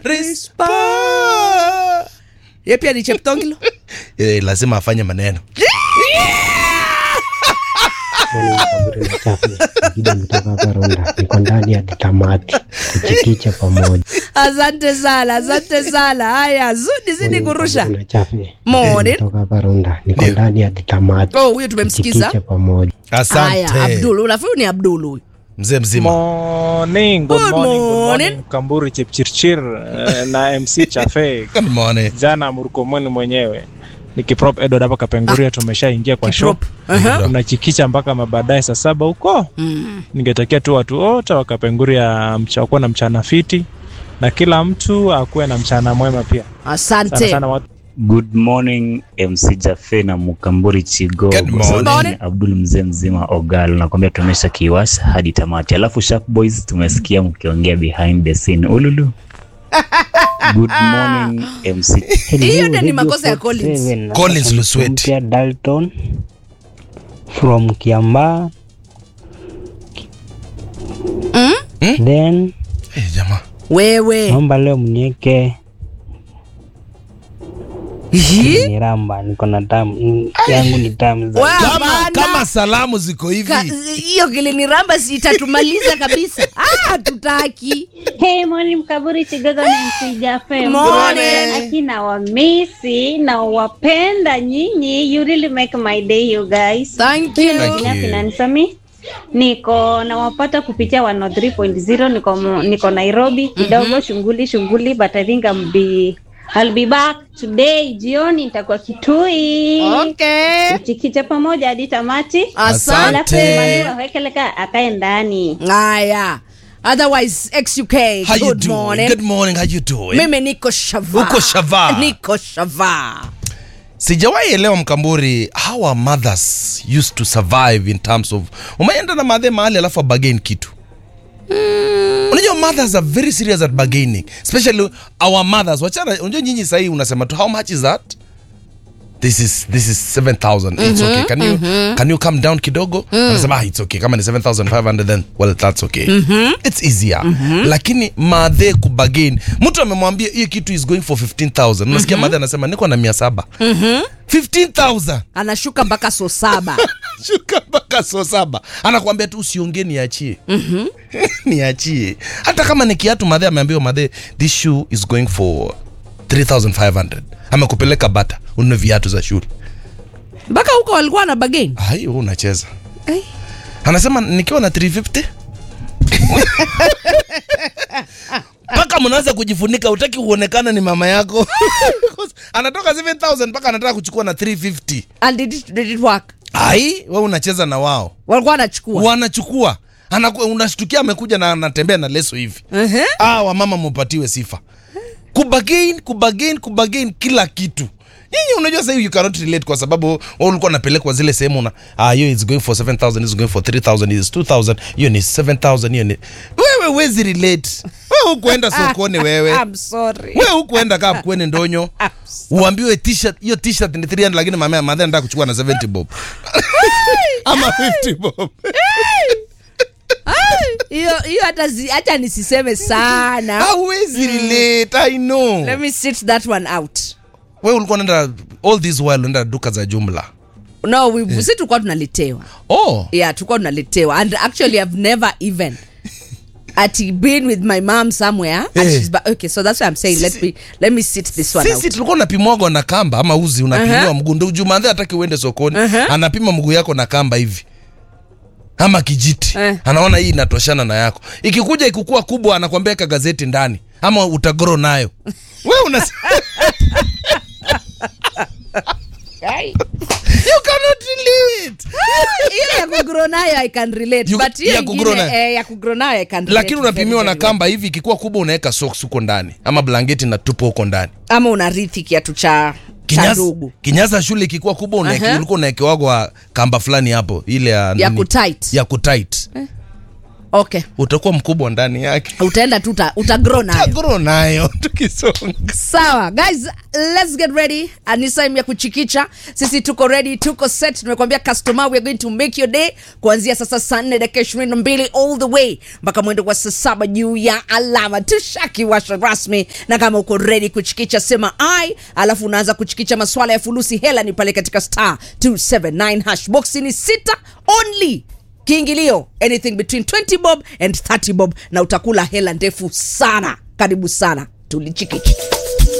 Rispa. Ye pia ni Cheptongilo. Eh, lazima afanye maneno Kaburi na chafu Singida mtoka Karunda, niko ndani ya tamati tuchikiche pamoja. Asante sana, asante sana. Haya, zudi zidi kurusha. Kaburi na chafu Morning. mtoka Karunda, niko Ndio. ndani ya tamati Oh, huyo tumemsikiza. tuchikiche pamoja. Haya, asante Abdul, unafikiri ni Abdul huyu? mzee mzima Morning, good Good morning, good morning. morning. Kamburi Chipchirchir eh, na MC Chafe Good morning. jana Murkomoni mwenyewe nikiprop Edward hapa Kapenguria, tumeshaingia kwa show Kiprop. Aha. tunachikicha mpaka mabaadaye saa saba huko. Mm. Ningetakia tu watu wote wa Kapenguria mcha- wakuwe na mchana fiti na kila mtu akuwe na mchana mwema pia. Sana Asante. sana watu Good morning MC Jafe na Mukamburi Chigogo. Good morning. Sauti Morning. ni Abdul mzee mzima Ogal, nakwambia tumesha kiwasha hadi tamati. Alafu Sharp Boys tumesikia mkiongea behind the scene. Ululu. Good morning MC. Hiyo ndio ni makosa ya Collins. Collins Lusweti. Mpya Dalton from Kiambaa Mm? then Eh, jamaa Wewe. naomba leo mnieke Hii? ni ramba, niko na tamu mm, yangu ni tamu za Wa- kama, Hapana. kama salamu ziko hivi Ka- hiyo kiliniramba si itatumaliza kabisa. Ah, tutaki. Hey, morning Mkaburi Chigogo na MC Jafe. Morning. Akina wamisi na wapenda nyinyi. You really make my day you guys. Thank Huyo you. Thank mwingine you. Finansami. Niko nawapata kupitia 103.0 niko niko Nairobi kidogo shughuli shughuli but I think I'm be I'll be back today jioni nitakuwa Kitui. Okay. Tuchikiche pamoja hadi tamati. Asante. Alafu Emmanuel Wekeleka akae ndani. Haya. Otherwise XUK. how you Good doing morning. good morning how you doing Mimi niko shava. Uko shava. Niko shava. sijawahi elewa mkamburi how our mothers used to survive in terms of umeenda na madhe mahali alafu abagain kitu unajua mothers are very serious at bargaining especially our mothers wachana unajua nyinyi sahii unasema tu how much is that this is this is 7000 it's okay can you can you come down kidogo anasema ah, it's okay kama ni 7500 then well that's okay it's easier lakini madhe kubagain mtu amemwambia hiyo kitu is going for 15000 unasikia madhe anasema niko na 700 15000 Anashuka mpaka so saba. shuka mpaka so saba anakuambia tu usiongee niachie niachie hata kama ni kiatu madhe ameambiwa madhe this shoe is going for 3500 amekupeleka bata ununue viatu za shule Mpaka huko walikuwa na bageni. ai wewe unacheza Eh. anasema nikiwa na 350 mpaka mnaanza kujifunika utaki uonekana ni mama yako anatoka 7000 mpaka anataka kuchukua na 350 And did it, did it work? ai we unacheza na wao Walikuwa wanachukua. wanachukua Anaku, unashtukia amekuja na anatembea na leso hivi Ehe. ah, wamama mupatiwe sifa kubagain kubagain kubagain kila kitu nyinyi unajua sahii you cannot relate kwa sababu wewe ulikuwa unapelekwa zile sehemu una ah, hiyo is going for 7000 is going for 3000 is 2000 hiyo ni 7000 hiyo ni wewe wezi relate wewe hukuenda sokoni wewe I'm sorry. wewe hukuenda kaa kweni ndonyo uambiwe t-shirt hiyo t-shirt ni 300 lakini mama madhe anataka kuchukua na 70 bob ama 50 bob Hiyo hiyo hata zi- hata nisiseme sana. hawezi relate i know Let me sit that one out. wewe ulikuwa unaenda all this while unaenda duka za jumla No, we, si tulikuwa tunaletewa. oh Yeah, tulikuwa tunaletewa. And actually I've never even at been with my mom somewhere and Eh. she's ba- okay so that's why i'm saying let Sisi- me let me sit this one sisi out tulikuwa unapimwagwa na kamba ama uzi unapimiwa Aha. mguu ndo jumadhe hataki uende sokoni Aha. anapima mguu yako na kamba hivi ama kijiti Eh. anaona hii inatoshana na yako ikikuja ikukua kubwa anakwambia ka gazeti ndani ama utagoro nayo we una you cannot relate ile ya kugrow nayo i can relate You- but hiyo ya kugrow ingine, nayo. eh, ya kugrow nayo i can relate lakini very, unapimiwa na very well. kamba hivi ikikuwa kubwa unaweka socks huko ndani ama blanketi na tupo huko ndani ama unarithi kiatu cha cha Kinyasa, ndugu kinyasa shule ikikuwa kubwa unaeke- Aha. ulikuwa unaekewagwa kamba fulani hapo ile ya ya nini? kutight ya kutight okay utakuwa mkubwa ndani yake utaenda tu uta, utagrow nayo agro nayo tukisonga sawa guys let's get ready Ah, ni time ya kuchikicha sisi tuko ready tuko set tumekuambia customer we are going to make your day kuanzia sasa saa nne dakika ishirini na mbili all the way mpaka mwendo wa saa saba juu ya alama tushakiwasha rasmi na kama uko ready kuchikicha sema i alafu unaanza kuchikicha maswala ya fulusi hela ni pale katika star 279 hash boxi ni sita only kiingilio anything between 20 bob and 30 bob na utakula hela ndefu sana karibu sana tulichikichi